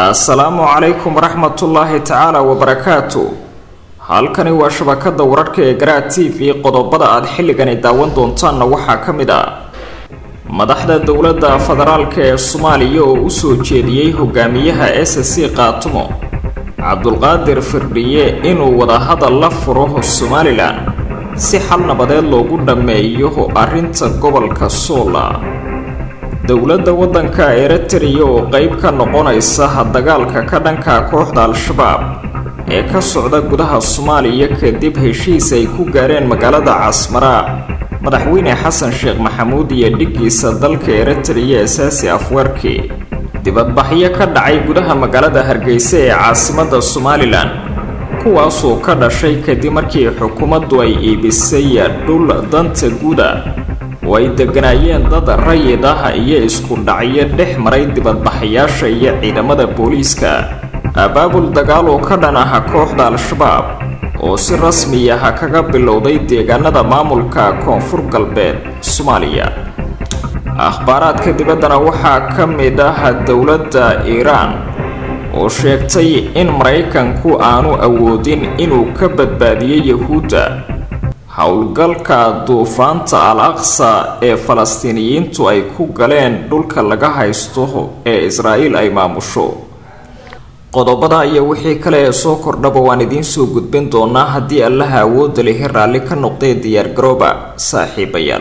assalaamu calaykum waraxmatullaahi tacaala wabarakaatu halkani waa shabakada wararka ee garaa t v qodobada aad xilligani daawan doontaanna waxaa ka mid ah madaxda dowladda federaalka ee soomaaliya oo u soo jeediyey hogaamiyaha s c qaatumo cabdulqaadir firdhiye inuu wadahadal la furo somalilan si xal nabadeed loogu dhammeeyo arrinta gobolka soola dowladda waddanka eritrea oo qeyb ka noqonaysa dagaalka ka dhanka kooxda al-shabaab ee ka socda gudaha soomaaliya kadib heshiis ay ku gaareen magaalada casmara madaxweyne xasan sheekh maxamuud iyo dhiggiisa dalka eritrea asaasi afwarki dibadbaxyo ka dhacay gudaha magaalada hargeysa ee caasimadda somalilan kuwaasoo ka dhashay kadib markii xukuumaddu ay iibisay dhul danta guuda oo ay degganaayeen dad rayid ah iyo isku dhacyo dhex maray dibadbaxayaasha iyo ciidamada booliiska abaabul dagaal oo ka dhan ah kooxda al-shabaab oo si rasmi ah kaga bilowday deegaanada maamulka koonfur galbeed soomaaliya akhbaaraadka dibaddana waxaa ka mid ah dowladda iiraan oo sheegtay in maraykanku aanu awoodin inuu ka badbaadiyo yahuudda howlgalka duufaanta al aqsa ee falastiiniyiintu ay ku galeen dhulka laga haysto ee israa'iil ay maamusho qodobada iyo wixii kale ee soo kordhaba waan idiin soo gudbin doonaa haddii allaha awoodda lihi raalli ka noqdee diyaargarooba saaxiibayaal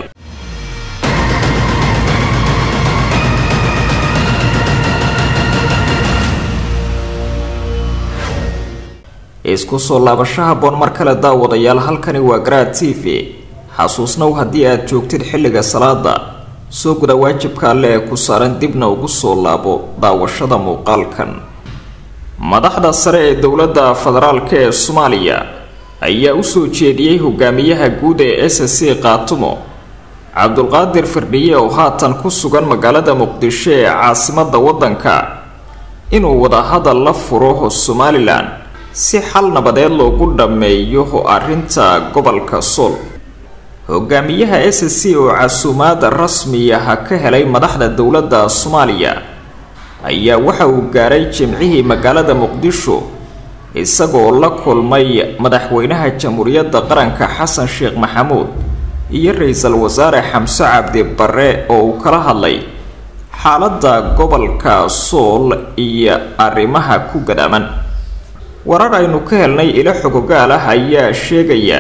isku soo laabasho haboon mar kale daawadayaal halkani waa garaad t v xasuusnow haddii aad joogtid xilliga salaada soo guda waajibka alle ee ku saaran dibna ugu soo laabo daawashada muuqaalkan madaxda sare ee dowladda federaalka ee soomaaliya ayaa usoo jeediyey hogaamiyaha guud ee s c qaatumo cabdulqaadir firdhiye oo haatan ku sugan magaalada muqdisho ee caasimadda waddanka inuu wadahadal la furo somalilan si xal nabadeed loogu dhammeeyo arrinta gobolka sool hogaamiyaha s c oo casuumaada rasmiyaha ka helay madaxda dowladda soomaaliya ayaa waxa uu gaaray jimcihii magaalada muqdisho isagoo la kulmay madaxweynaha jamhuuriyadda qaranka xasan sheekh maxamuud iyo ra-iisul wasaare xamse cabdi bare oo uu kala hadlay xaaladda gobolka sool iyo arrimaha ku gadaaman warar aynu ka helnay ilo xogogaal ah ayaa sheegaya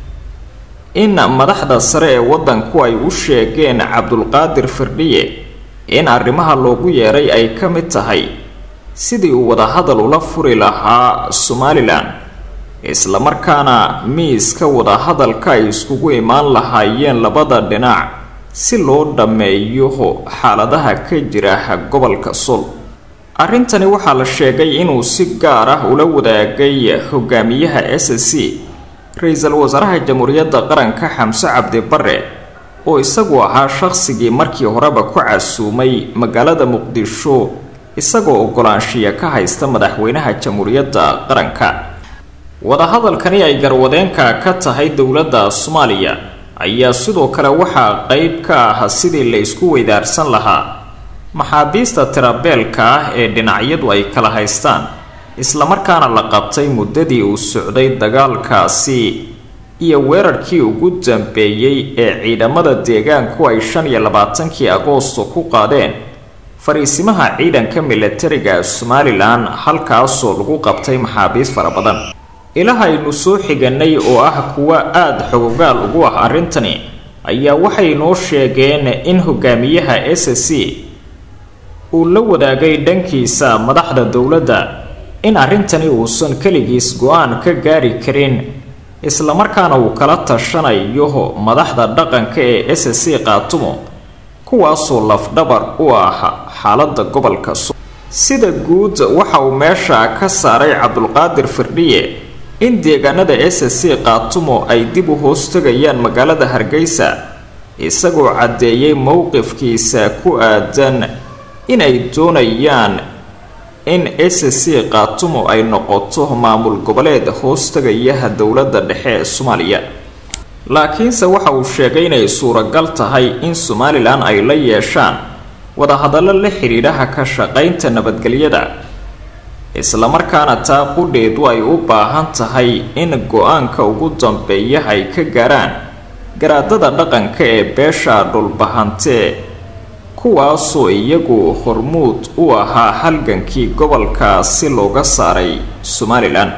in madaxda sare ee waddanku ay u sheegeen cabdulqaadir firdhiye in arrimaha loogu yeeray ay ka mid tahay sidii uu wadahadal ula furi lahaa somalilan islamarkaana miiska wadahadalka ay iskugu imaan lahaayeen labada dhinac si loo dhammeeyo xaaladaha ka jira gobolka sul arrintani waxaa la sheegay inuu si gaar ah ula wadaagay hogaamiyaha s c ra-iisul wasaaraha jamhuuriyadda qaranka xamse cabdi bare oo isagu ahaa shaqsigii markii horeba ku casuumay magaalada muqdisho isagoo ogolaanshiya ka haysta madaxweynaha jamhuuriyadda qaranka wadahadalkani ay garwadeenka ka tahay dowladda soomaaliya ayaa sidoo kale waxaa qeyb ka ah sidii la isku weydaarsan lahaa maxaabiista tirabeelka ah ee dhinacyadu ay kala haystaan islamarkaana la qabtay muddadii uu socday dagaalkaasi iyo weerarkii ugu dambeeyey ee ciidamada deegaanku ay shan iyo labaatankii agoosto ku qaadeen fariisimaha ciidanka milatariga somalilan halkaasoo lagu qabtay maxaabiis fara badan ilaha aynu soo xiganay oo ah kuwa aada xogogaal ugu ah arrintani ayaa waxay noo sheegeen in hogaamiyaha s c uu la wadaagay dhankiisa madaxda dowladda in arrintani uusan keligiis go-aan ka gaari karin islamarkaana uu kala tashanayo madaxda dhaqanka ee s c qaatumo kuwaasoo lafdhabar u ah xaaladda gobolka so sida guud waxa uu meesha ka saaray cabdulqaadir firdhiye in deegaanada s c qaatumo ay dib u hoostagayaan magaalada hargeysa isagoo caddeeyey mowqifkiisa ku aadan inay doonayaan in s c qaatumo ay noqoto maamul goboleed hoostagayaha dowladda dhexe ee soomaaliya laakiinse waxa uu sheegay inay suuragal tahay in somalilan ay la yeeshaan wadahadallo la xidhiidhaha ka shaqaynta nabadgelyada islamarkaana taa qudheedu ay u baahan tahay in go-aanka ugu dambeeya ay ka gaaraan garaadada dhaqanka ee beesha dhulbahantee kuwaasoo iyagu hormuud u ahaa halgankii gobolkaasi looga saaray somalilan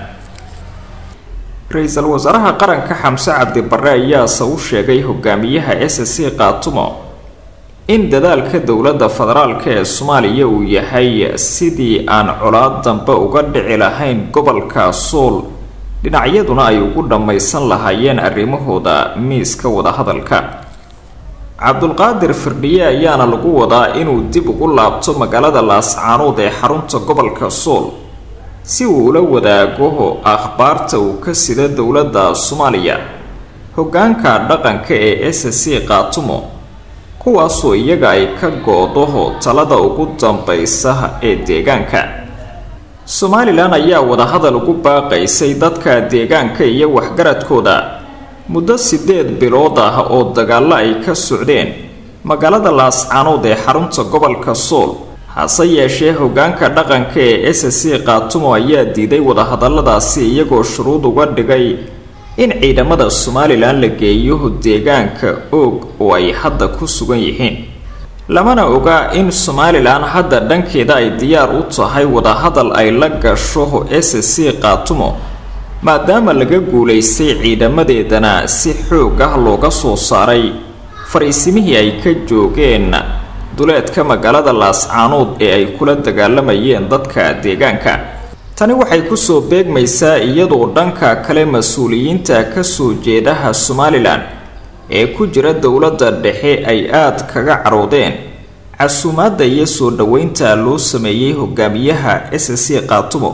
ra-iisul wasaaraha qaranka xamse cabdi barre ayaase u sheegay hogaamiyaha s c qaatumo in dadaalka dowladda federaalk ee soomaaliya uu yahay sidii aan colaad dambe uga dhici lahayn gobolka sool dhinacyaduna ay ugu dhammaysan lahaayeen arrimahooda miiska wadahadalka cabdulqaadir firdhiye ayaana lagu wadaa inuu dib ugu laabto magaalada laascaanood ee xarunta gobolka sool si uu ula wadaago akhbaarta uu ka sida dowladda soomaaliya hoggaanka dhaqanka ee s c qaatumo kuwaasoo iyaga ay ka go-do talada ugu dambaysa ee deegaanka somalilan ayaa wadahadal ugu baaqaysay dadka deegaanka iyo waxgaradkooda muddo siddeed bilood ah oo dagaallo ay ka socdeen magaalada laascaanood ee xarunta gobolka sool hase yeeshee hoggaanka dhaqanka ee s c qaatumo ayaa diiday wadahadalladaasi iyagoo shuruud uga dhigay in ciidamada somalilan la geeyo deegaanka oog oo ay hadda ku sugan yihiin lamana oga in somalilan hadda dhankeeda ay diyaar u tahay wadahadal ay la gasho s c qaatumo maadaama laga guulaystay ciidamadeedana si xoog ah looga soo saaray fariisimihii ay ka joogeen duleedka magaalada laascaanood ee ay kula dagaalamayeen dadka deegaanka tani waxay kusoo beegmaysaa iyadoo dhanka kale mas-uuliyiinta kasoo jeedaha somalilan ee ku jira dowladda dhexe ay aada kaga caroodeen casuumaadda iyo soo dhoweynta loo sameeyey hogaamiyaha s c qaatumo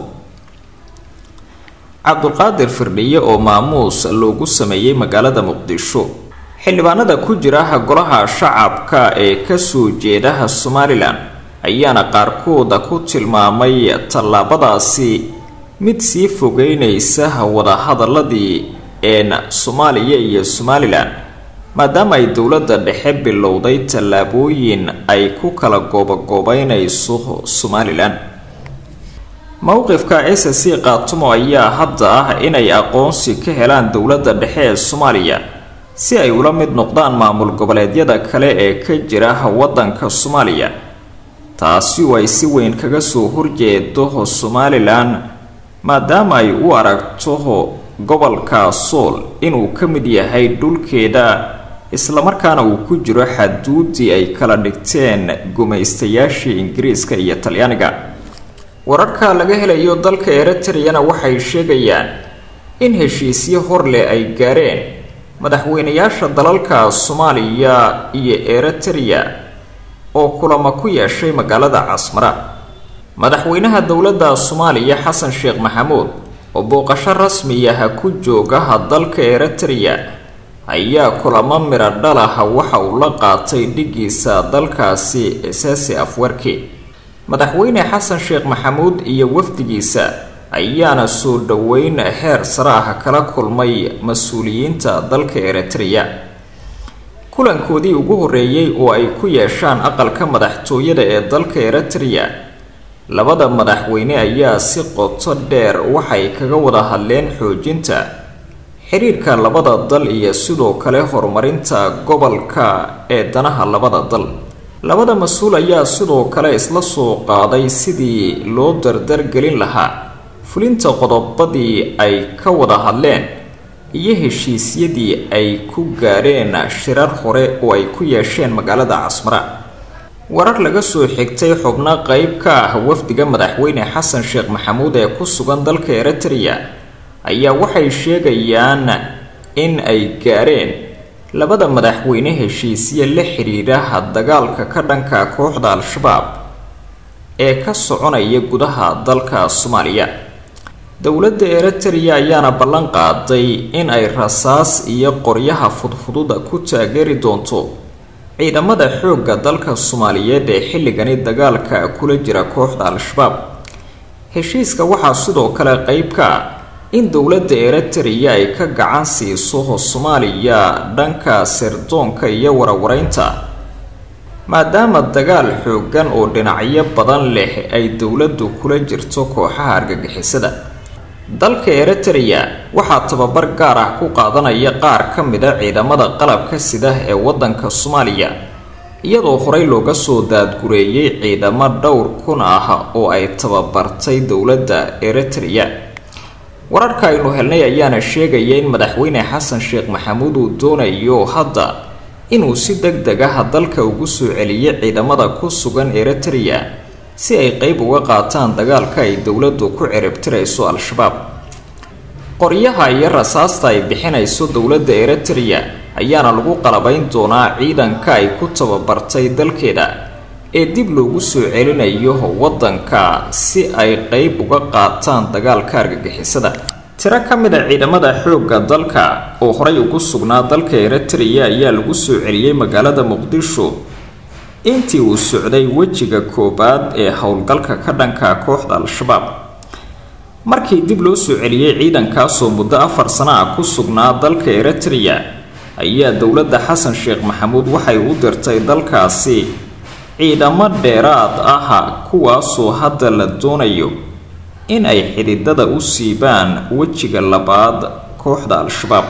cabdulqaadir firdhiye oo maamuus loogu sameeyey magaalada muqdisho xildhibaanada ku jira golaha shacabka ee kasoo jeedaha somalilan ayaana qaarkooda ku tilmaamay tallaabadaasi mid sii fogeynaysa wadahadaladii een soomaaliya iyo somalilan maadaama ay dowladda dhexe bilowday tallaabooyin ay ku kala goobagoobeynayso somalilan mowqifka s c qaatumo ayaa hadda ah inay aqoonsi ka helaan dowladda dhexe ee soomaaliya si ay ula mid noqdaan maamul goboleedyada kale ee ka jira waddanka soomaaliya taasi oo ay si weyn kaga soo horjeedo somalilan maadaama ay u aragto gobolka sool inuu ka mid yahay dhulkeeda islamarkaana uu ku jiro xaduudii ay kala dhigteen gumaystayaashii ingiriiska iyo talyaaniga wararka laga helayo dalka eritreyana waxay sheegayaan in heshiisyo horleh ay gaareen madaxweynayaasha dalalka soomaaliya iyo eritreya oo kulamo ku yeeshay magaalada casmara madaxweynaha dowladda soomaaliya xasan sheekh maxamuud oo booqasho rasmiyaha ku joogaha dalka eritreya ayaa kulamo midho dhalaha waxa uu la qaatay dhigiisa dalkaasi esaasi afwarki madaxweyne xasan sheekh maxamuud iyo wafdigiisa ayaana soo dhoweyn heer sare ah kala kulmay mas-uuliyiinta dalka eritreya kulankoodii ugu horreeyey oo ay ku yeeshaan aqalka madaxtooyada ee dalka eritreya labada madaxweyne ayaa si qoto dheer waxay kaga wada hadleen xoojinta xiriirka labada dal iyo sidoo kale horumarinta gobolka ee danaha labada dal labada mas-uul ayaa sidoo kale isla soo qaaday sidii loo dardargelin lahaa fulinta qodobadii ay ka wada hadleen iyo heshiisyadii ay ku gaadheen shirar hore oo ay ku yeesheen magaalada casmara warar laga soo xigtay xubno qeyb ka ah wafdiga madaxweyne xasan sheekh maxamuud ee ku sugan dalka eritreya ayaa waxay sheegayaan in ay gaadheen labada madaxweyne heshiisye la xidhiidha dagaalka ka dhanka kooxda al-shabaab ee ka soconaya gudaha dalka soomaaliya dowladda eritreya ayaana ballan qaaday in ay rasaas iyo qoryaha fudfududa ku taageeri doonto ciidamada xoogga dalka soomaaliyeed ee xilligani dagaalka kula jira kooxda al-shabaab heshiiska waxaa sidoo kale qeyb ka ah in dowladda eritreya ay ka gacan siiso soomaaliya dhanka sirdoonka iyo warwareynta maadaama dagaal xooggan oo dhinacyo badan leh ay dowladdu kula jirto kooxaha argagixisada dalka eritrea waxaa tababar gaar ah ku qaadanaya qaar ka mida ciidamada qalabka sida ee waddanka soomaaliya iyadoo horey looga soo daadgureeyay ciidamo dhowr kun ah oo ay tababartay dowladda eritrea wararka aynu helnay ayaana sheegaya in madaxweyne xasan sheekh maxamuud uu doonayo hadda inuu si deg deg ah dalka ugu soo celiyo ciidamada ku sugan eritrea si ay qeyb uga qaataan dagaalka ay dowladdu ku ciribtirayso al-shabaab qoryaha iyo rasaasta ay bixinayso dowladda eritrea ayaana lagu qalabayn doonaa ciidanka ay ku tababartay dalkeeda ee dib loogu soo celinayo waddanka si ay qeyb uga qaataan dagaalka argagixisada tiro ka mid a ciidamada xoogga dalka oo horey ugu sugnaa dalka eritrea ayaa lagu soo celiyey magaalada muqdisho intii uu socday wejiga koowaad ee howlgalka ka dhanka kooxda al-shabaab markii dib loo soo celiyey ciidankaasoo muddo afar sano ah ku sugnaa dalka eritrea ayaa dowladda xasan sheekh maxamuud waxay u dirtay dalkaasi ciidamo dheeraad ah kuwaasoo hadda la doonayo in ay xididada u siibaan wejiga labaad kooxda al-shabaab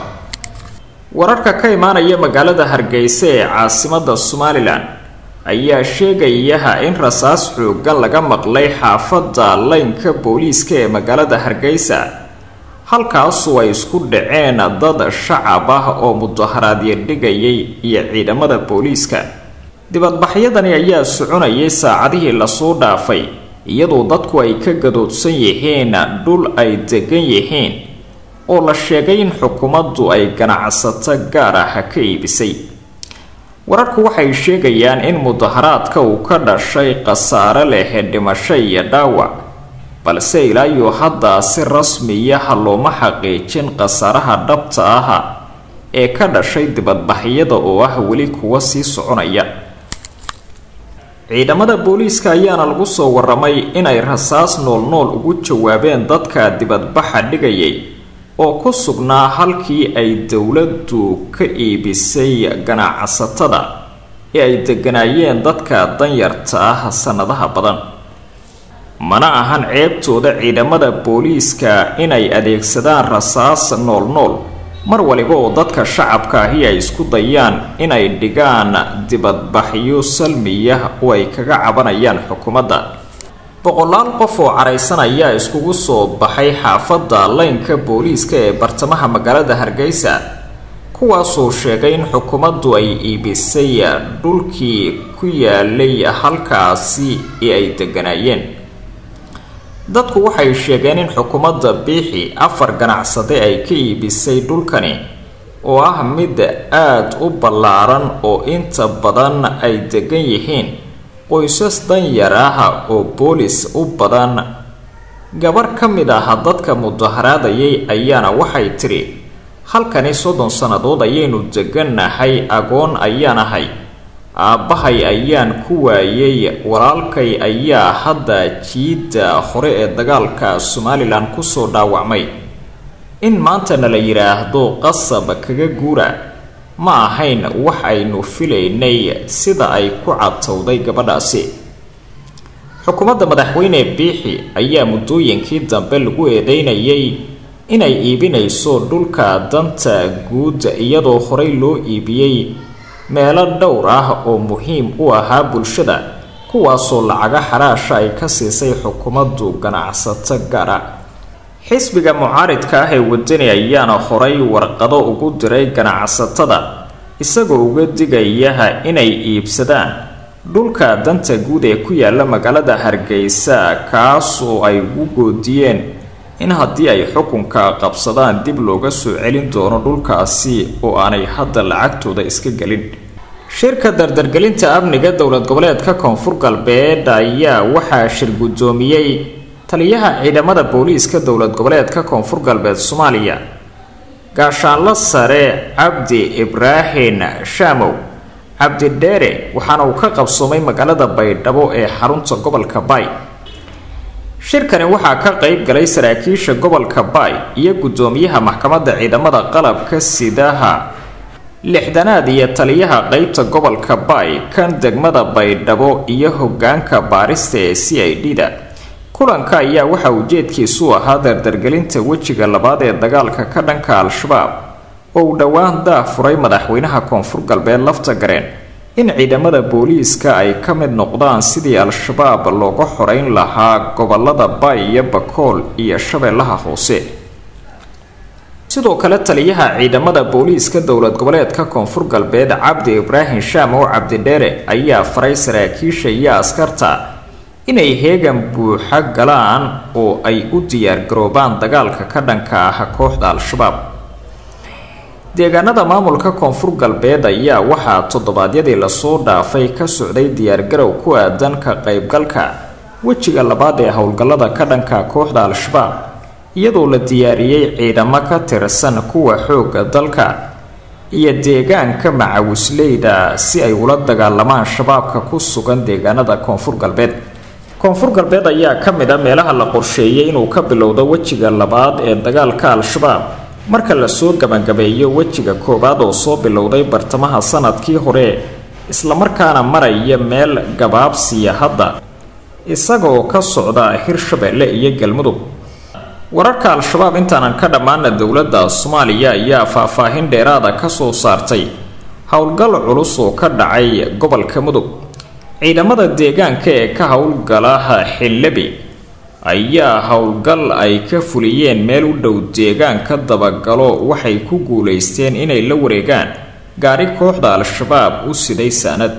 wararka ka imaanaya magaalada hargeysa ee caasimada somalilan ayaa sheegayaha in rasaas xoogan laga maqlay xaafadda laynka booliiska ee magaalada hargeysa halkaasoo ay isku dhaceen dad shacab ah oo mudaharaadyo dhigayay iyo ciidamada booliiska dibadbaxyadani ayaa soconayay saacadihii lasoo dhaafay iyadoo dadku ay ka gadoodsan yihiin dhul ay degan yihiin oo la sheegay in xukuumaddu ay ganacsato gaar ah ka iibisay wararku waxay sheegayaan in mudaharaadka uu ka dhashay khasaare leh dhimasho iyo dhaawac balse ilaayo haddaa si rasmiyaha looma xaqiijin khasaaraha dhabta ah ee ka dhashay dibadbaxyada oo ah weli kuwa sii soconaya ciidamada booliiska ayaana lagu soo waramay inay rasaas noolnool ugu jawaabeen dadka dibadbaxa dhigayay oo ku sugnaa halkii ay dowladdu ka iibisay ganacsatada ee ay degganaayeen dadka danyarta ah sannadaha badan mana ahan ceebtooda ciidamada booliiska inay adeegsadaan rasaas noolnool mar waliba oo dadka shacabka ahi ay isku dayaan inay dhigaan dibadbaxyo salmiya oo ay kaga cabanayaan xukuumadda boqolaal qof oo caraysan ayaa iskugu soo baxay xaafadda laynka booliiska ee bartamaha magaalada hargeysa kuwaasoo sheegay in xukuumaddu ay iibisay dhulkii ku yaalay halkaasi ee ay degganaayeen dadku waxay sheegeen in xukuumadda biixi afar ganacsade ay ka iibisay dhulkani oo ah mid aada u ballaaran oo inta badan ay degan yihiin qoysas danyar ah oo boolis u badan gabarh ka mid ah dadka mudaharaadayay ayaana waxay tidhi halkani soddon sannadood ayaynu degannahay agoon ayaan ahay aabbahay ayaan ku waayay walaalkay ayaa hadda jiidda hore ee dagaalka somalilan kusoo dhaawacmay in maantana la yidhaahdo qasab kaga guura ma ahayn wax aynu filaynay sida ay ku cadtowday gabadhaasi xukuumadda madaxweyne biixi ayaa muddooyinkii dambe lagu eedeynayay inay iibinayso dhulka danta guud iyadoo horey loo iibiyey meelo dhowr ah oo muhiim u ahaa bulshada kuwaasoo lacaga xaraasha ay ka siisay xukuumaddu ganacsato gaara xisbiga mucaaridka ah ee wadani ayaana horay warqado ugu diray ganacsatada isagoo uga digayaha inay iibsadaan dhulka danta guud ee ku yaala magaalada hargeysa kaas oo ay ugu goodiyeen in haddii ay xukunka qabsadaan dib looga soo celin doono dhulkaasi oo aanay hadda lacagtooda iska gelin shirka dardargelinta amniga dowlad goboleedka koonfur galbeed ayaa waxaa shir guddoomiyey taliyaha ciidamada booliiska dowlad goboleedka koonfur galbeed soomaaliya gaashaanlo sare cabdi ibraahin shaamow cabdidheere waxaana uu ka qabsoomay magaalada baydhabo ee xarunta gobolka baay shirkani waxaa ka qeyb galay saraakiisha gobolka baay iyo guddoomiyaha maxkamadda ciidamada qalabka sidaha lixdanaad iyo taliyaha qeybta gobolka baay kan degmada baydhabo iyo hogaanka baarista ee c i d da kulanka ayaa waxaa ujeedkiisu ahaa dardargelinta wejiga labaad ee dagaalka ka dhanka al-shabaab oo uu dhowaan daa furay madaxweynaha koonfur galbeed lafta gareen in ciidamada booliiska ay ka mid noqdaan sidii al-shabaab looga xoreyn lahaa gobolada baay iyo bakool iyo shabeellaha hoose sidoo kale taliyaha ciidamada booliiska dowlad goboleedka koonfur galbeed cabdi ibraahim shaam oo cabdidheere ayaa faray saraakiisha iyo askarta inay heegan buuxa galaan oo ay u diyaargaroobaan dagaalka ka dhanka ah kooxda al-shabaab deegaanada maamulka koonfur galbeed ayaa waxaa toddobaadyadii lasoo dhaafay ka socday diyaargarow ku aadan ka qaybgalka wejiga labaad ee howlgallada ka dhanka kooxda al-shabaab iyadoo la diyaariyey ciidamo ka tirsan kuwa xoogga dalka iyo deegaanka macawisleyda si ay ula dagaalamaan shabaabka ku sugan deegaanada koonfur galbeed koonfur galbeed ayaa ka mid a meelaha la qorsheeyay inuu ka bilowdo wejiga labaad ee dagaalka al-shabaab marka lasoo gabagabeeyo wejiga koowaad oo soo bilowday bartamaha sanadkii hore islamarkaana maraya meel gabaabsiya hadda isagoo ka socda hirshabeelle iyo galmudug wararka al-shabaab intaanan ka dhammaana dowladda soomaaliya ayaa faahfaahin dheeraada ka soo saartay howlgal culus oo ka dhacay gobolka mudug ciidamada deegaanka ee ka howlgalaha xillebi ayaa howlgal ay ka fuliyeen meel u dhow deegaanka dabagalo waxay ku guulaysteen inay la wareegaan gaari kooxda al-shabaab u siday saanad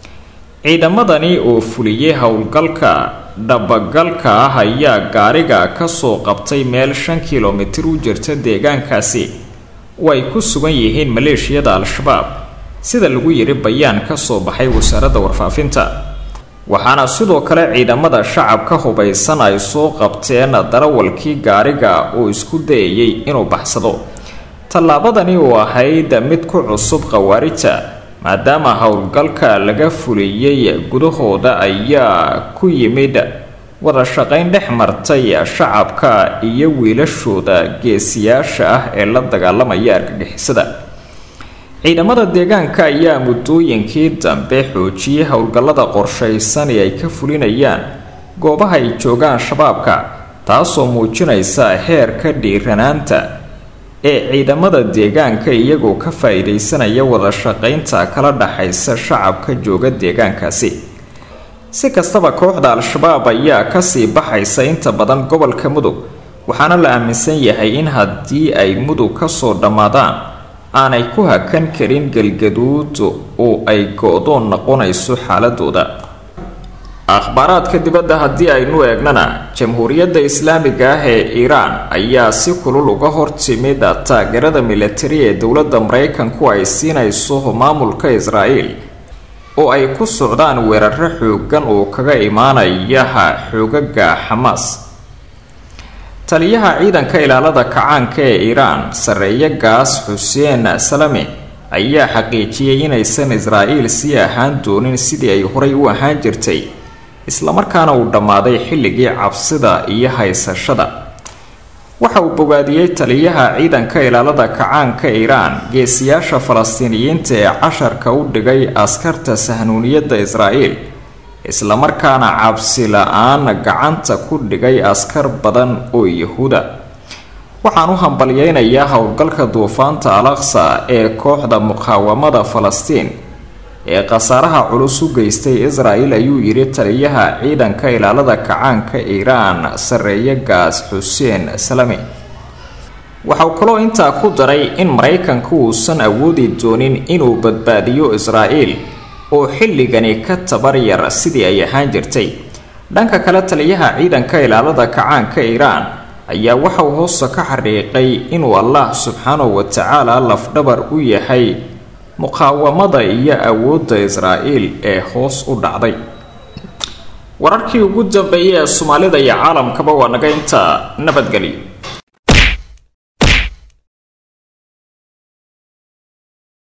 ciidamadani oo fuliyey howlgalka dhabagalka ah ayaa gaariga kasoo qabtay meel shan kilomitir u jirta deegaankaasi oo ay ku sugan yihiin maleeshiyada al-shabaab sida lagu yiri bayaan kasoo baxay wasaaradda warfaafinta waxaana sidoo kale ciidamada shacabka hubaysan ay soo qabteen darawalkii gaariga oo isku dayayay inuu baxsado tallaabadani oo ahayd mid ku cusub khawaarijta maadaama howlgalka laga fuliyey gudahooda ayaa ku yimid wada shaqayn dhex martay shacabka iyo wiilashooda geesiyaasha ah ee la dagaalamaya argagixisada ciidamada deegaanka ayaa muddooyinkii dambe xoojiyey howlgallada qorshaysan ee ay ka fulinayaan goobaha ay joogaan shabaabka taasoo muujinaysa heerka dhiiranaanta ee ciidamada deegaanka iyagoo ka faa-iideysanaya wada shaqaynta kala dhaxaysa shacabka jooga deegaankaasi si kastaba kooxda al-shabaab ayaa kasii baxaysa inta badan gobolka mudug waxaana la aaminsan yahay in haddii ay mudug kasoo dhammaadaan aanay ku hakan karin galgaduud oo ay go-doon noqonayso xaaladooda akhbaaraadka dibadda haddii aynu eegnana jamhuuriyadda islaamiga ah ee iiraan ayaa si kulul uga hortimid taageerada militari ee dowladda maraykanku ay siinayso maamulka israa'iil oo ay ku socdaan weeraro xoogan oo kaga imaanayaha xoogaga xamaas taliyaha ciidanka ilaalada kacaanka ee iiraan sarreeye gaas xuseen salame ayaa xaqiijiyey inaysan israa'iil sii ahaan doonin sidii ay horay u ahaan jirtay islamarkaana uu dhammaaday xilligii cabsida iyo haysashada waxa uu bogaadiyey taliyaha ciidanka ilaalada kacaanka iiraan geesiyaasha falastiiniyiinta ee casharka u dhigay askarta sahnuuniyadda israa'iil islamarkaana cabsi la-aan gacanta ku dhigay askar badan oo yahuuda waxaan u hambalyeynayaa howlgalka duufaanta alaqsa ee kooxda muqaawamada falastiin ee khasaaraha culus u geystay israel ayuu yidhi taliyaha ciidanka ilaalada kacaanka iiraan sarreeye gaas xuseen salame waxauu kaloo intaa ku daray in maraykanku uusan awoodi doonin inuu badbaadiyo israa'iil oo xilligani ka tabar yar sidii ay ahaan jirtay dhanka kale taliyaha ciidanka ilaalada kacaanka iiraan ayaa waxa uu hoosta ka xariiqay inuu allah subxaanahu wa tacaala lafdhabar u yahay muqaawamada iyo awoodda israa'iil ee hoos u dhacday wararkii ugu dambeeyay ee soomaalida iyo caalamkaba waa naga intaa nabadgelyo